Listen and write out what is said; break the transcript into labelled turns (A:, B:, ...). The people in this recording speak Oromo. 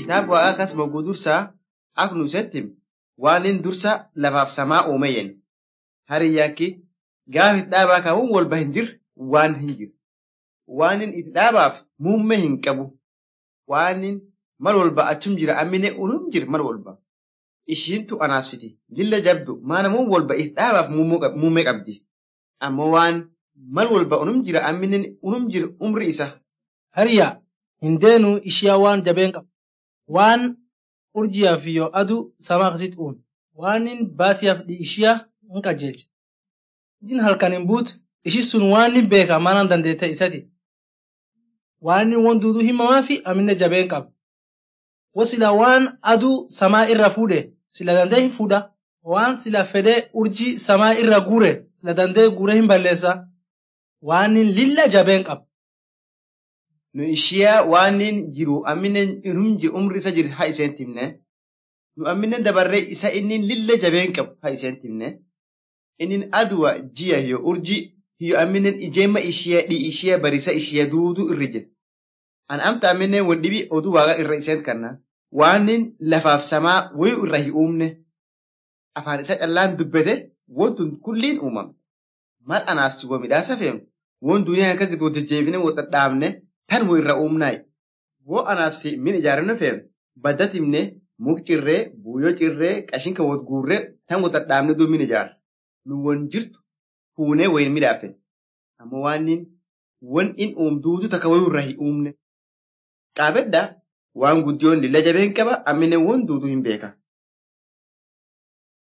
A: kitaaba waaqaa kas mogguu dursaa ak nu settim waan in dursa lafaaf samaa uume yen. Hariyyaakki gaaf itti dhaabaa kaawwan walba hin jirre waan hin jiru. Waan in itti dhaabaaf muummee hin qabu. Waan in mal walba achum jira ammine unum jira mal walba. Ishiintu anaafsiti lilla jabdu maanamuun walba itti dhaabaaf muummee qabdi. Ammoo waan mal walba unum jira amminen unum jira umri isa.
B: Hariyaa hin deenu ishiyaa waan jabeen qabu. Waan urjiyaaf yoo aduu samaa akkasitti uume. Waan in baatiyaaf ishiyaa hin qajeelche. Ijin halkan hin buutu ishi sun waan hin beeka maanaan dandeette isati. Waan inni won duuduu himamaa fi amina jabeen qaba. Wasila waan aduu samaa irra fuudhe sila dandee hin fuudha. Waan sila fedhee urjii samaa irra guure sila dandee guure hin balleessa. Waan inni lilla jabeen qaba.
A: Nu ishiyaa waan in jiru amminen unum jiru umri isa jiru haa iseen timne. Nu amminen dabarree isa inni lilla jabeen qabu haa iseen timne. Inni aduwa jiya yoo urjii yoo amminen ijeemma ishiyaa dhii ishiyaa barisa ishiyaa duuduu irra jira. An amta amminen wal dhibii oduu waaqa irra iseen kanna. Waan in lafaaf samaa wayii irra hin uumne. Afaan isa callaan dubbate wantun kulliin uumame. Mal anaaf si waa midhaasa feemu. Won duniyaa akkasii wal jajjeebine wal dhadhaabne tan wayii irra uumnaayi. Woo anaaf si min ijaarannu feemu. Badda timne muk cirree, buuyoo cirree, qashinka wal guurree tan wal dhadhaabne duu min ijaara. Nu won jirtu fuunee wayin midhaafe. Amma waan in won in uumduutu takka wayii irra hin uumne. Qaabedda waan guddiyoon lilla jabeen qaba amminen won duuduu hin beeka.